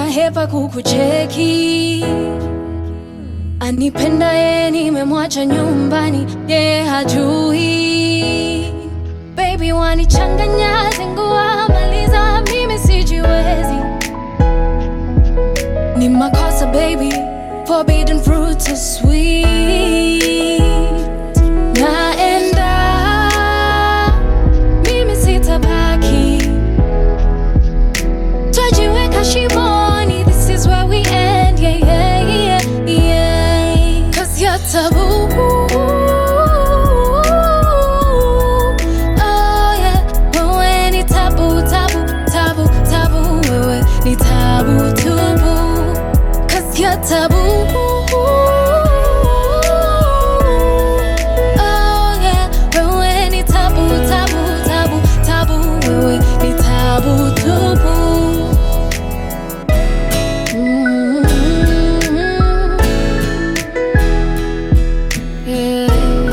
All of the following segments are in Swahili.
nahepa kukucheki. Anipenda ye, nimemwacha nyumbani, ye hajui. Baby wanichanganya, zingua maliza, mimi sijiwezi. Ni makosa baby, forbidden fruit so sweet. Naenda, mimi sitabaki. Twajiweka shimoni, this is where we end, yeah, yeah, yeah, yeah. Cause you're taboo. Oh, yeah. Wewe ni tabu, tabu, tabu, tabu. Wewe ni tabu tubu. Cause you're taboo. Oh, yeah. Wewe ni tabu, tabu, tabu, tabu. Wewe ni tabu tubu. Mm. Yeah.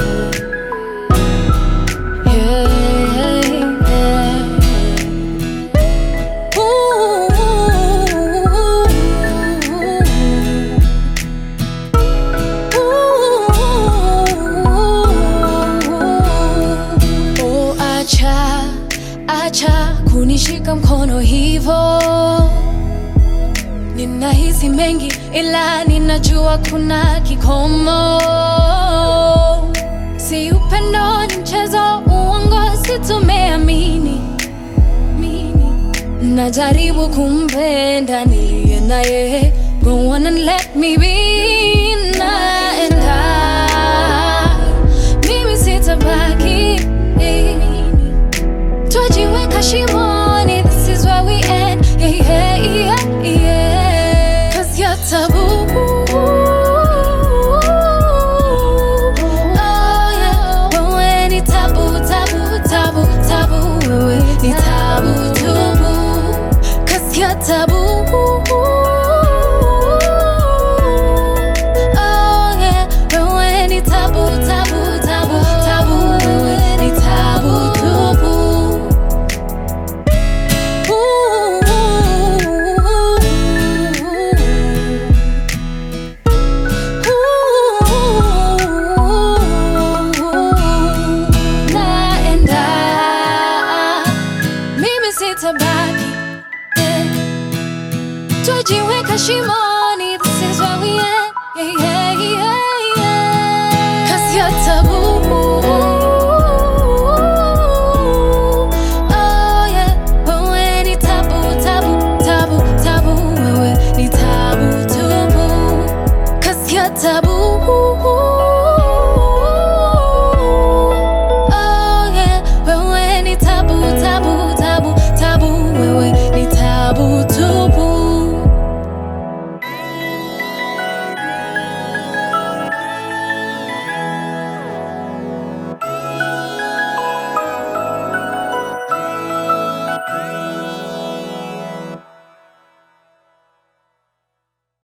Yeah, yeah. Oh, acha, acha kunishika mkono hivo. Ninahisi mengi ila ninajua kuna kikomo. Si upendo ni mchezo, uongo si tumeamini. Mini. Najaribu kumpenda niliye naye, go on and let me be. Naenda, mimi sitabaki. Twajiweka shimoni, this is where we end. Yeah, yeah, yeah, yeah. Cause you're taboo. Oh, yeah. Wewe ni tabu, tabu, tabu, tabu. Wewe ni tabu, tubu. Cause you're taboo. Oh, yeah. Wewe ni tabu, tabu, tabu, tabu. Wewe ni tabu, tubu. Naenda, mimi sitabaki, eh. Twajiweka shimoni, this is where we end.